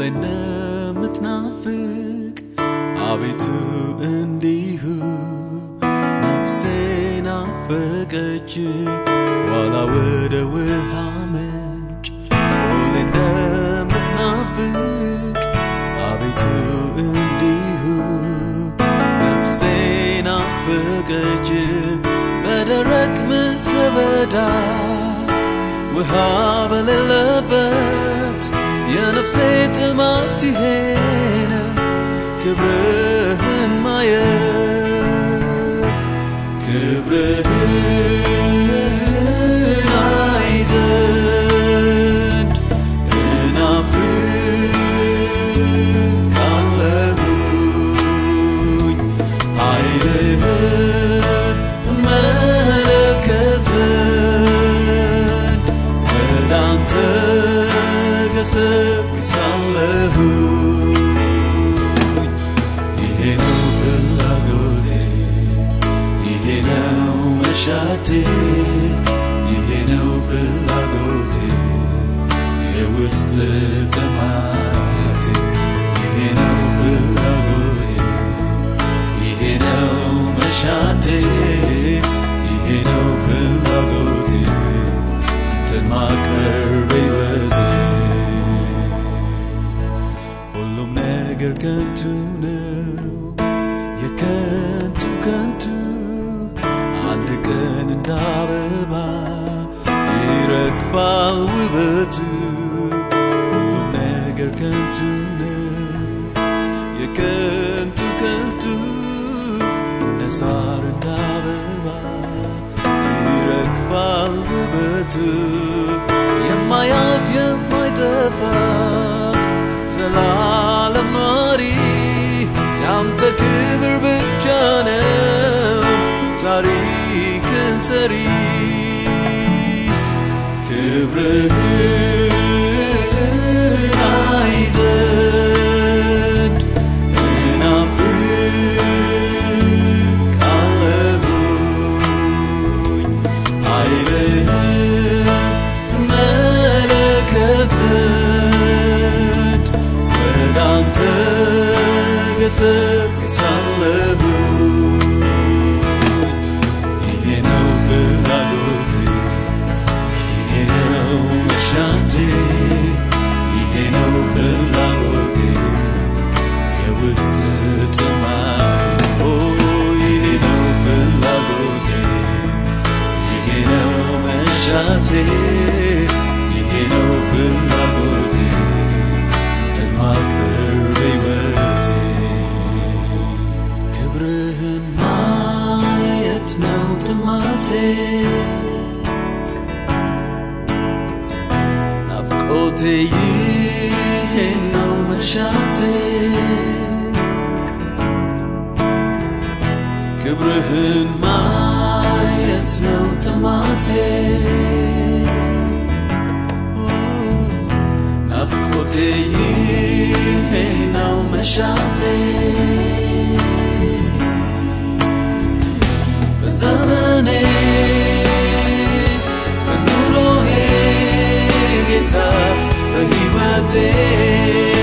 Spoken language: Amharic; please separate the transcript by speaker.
Speaker 1: እንደምትናፍቅ አቤቱ እንዲሁ ነፍሴ ናፈቀች ዋላ ወደ ውሃ ምንጭ ሁሌ እንደምትናፍቅ አቤቱ እንዲሁ ነፍሴ ናፈቀች በደረቅ ምድረ በዳ ውሃ በሌለበት የነፍሴ ጥማት ይሄ ነው ክብርህን ማየት ክብርህን አይ ዘንድ እናፍቃለሁኝ ኃይልህን እመለከት ዘንድ ወደ አንተ ገሰግሳለሁኝ ይሄ ነው ፍላጎቴ ይሄ ነው መሻቴ ይሄ ነው ፍላጎቴ የውስጥ ጥማቴ ይሄ ነው ፍላጎቴ ይሄ ነው መሻቴ ይሄ ነው ፍላጎቴ አንተን ማቅረብ በሕይወቴ ሁሉም ነገር ከንቱ ነው የከንቱ ከንቱ አንድ ቀን እንደ አበባ ይረግፋል ውበቱ ሁሉም ነገር ከንቱ ነው የከንቱ ከንቱ እንደ ሳር እንደ አበባ ይረግፋል ውበቱ የማያልፍ የማይጠፋ ዘላለም ኗሪ ያንተ ክብር ብቻ ነው ታሪክን ሰሪ ክብርህን አይ ዘንድ እናፍቃለሁኝ ኃይልህን እመለከት ዘንድ ወደ አንተ ገሰግሳለሁኝ ይሄ ነው ፍላጎቴ ይሄ ነው መሻቴ ይሄ ነው ፍላጎቴ የውስጥ ጥማቴ ኦ ይሄ ነው ፍላጎቴ ይሄ ነው መሻቴ ይሄ ነው ፍላጎቴ አንተን ማክበር በሕይወቴ ክብርህን ማየት ነው ጥማቴ ናፍቆቴ ይሄ ነው መሻቴ ክብርህን ማየት ነው ጥማቴ ናፍቆቴ ይሄ ነው መሻቴ በዘመኔ በኑሮዬ ጌታ በሕይወቴ